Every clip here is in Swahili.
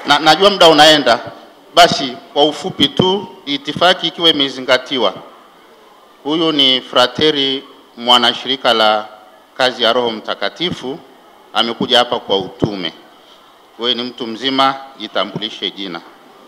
na, najua muda unaenda, basi kwa ufupi tu, itifaki ikiwa imezingatiwa, huyu ni frateri mwanashirika la kazi ya Roho Mtakatifu, amekuja hapa kwa utume. Wewe ni mtu mzima, jitambulishe jina.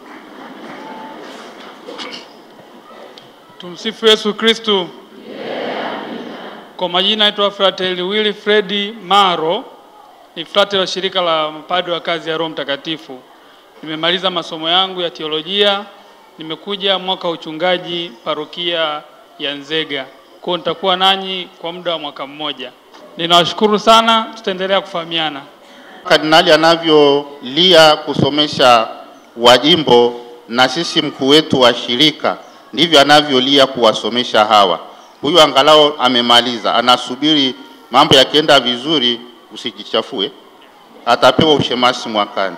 Tumsifu Yesu Kristu. Kwa majina naitwa Frateli Wilfred Maro, ni frateli wa shirika la mapadri wa kazi ya Roho Mtakatifu. Nimemaliza masomo yangu ya teolojia, nimekuja mwaka wa uchungaji parokia ya Nzega. Kwa hiyo nitakuwa nanyi kwa muda wa mwaka mmoja. Ninawashukuru sana, tutaendelea kufahamiana. Kardinali anavyolia kusomesha wajimbo na sisi mkuu wetu wa shirika ndivyo anavyolia kuwasomesha hawa. Huyu angalau amemaliza, anasubiri mambo yakienda vizuri, usijichafue, atapewa ushemasi mwakani.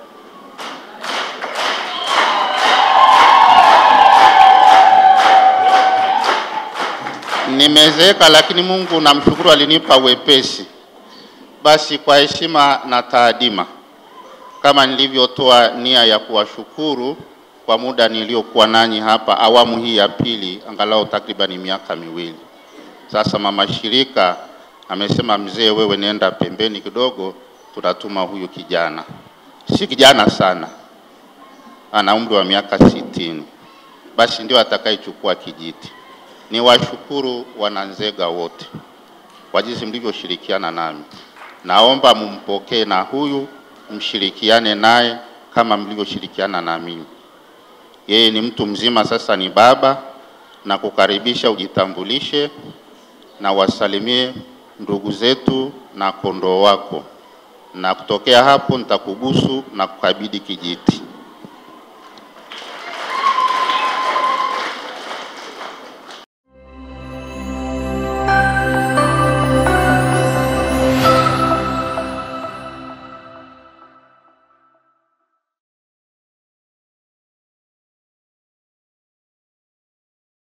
Nimezeeka, lakini Mungu namshukuru, alinipa wepesi. Basi kwa heshima na taadima, kama nilivyotoa nia ya kuwashukuru kwa muda niliokuwa nanyi hapa awamu hii ya pili, angalau takribani miaka miwili sasa. Mama shirika amesema, mzee, wewe nenda pembeni kidogo, tunatuma huyu kijana. Si kijana sana, ana umri wa miaka sitini, basi ndio atakayechukua kijiti. Niwashukuru wananzega wote kwa jinsi mlivyoshirikiana nami. Naomba mumpokee na huyu mshirikiane naye kama mlivyoshirikiana na mimi. Yeye ni mtu mzima sasa, ni baba, na kukaribisha ujitambulishe na wasalimie ndugu zetu na kondoo wako, na kutokea hapo nitakubusu na kukabidhi kijiti.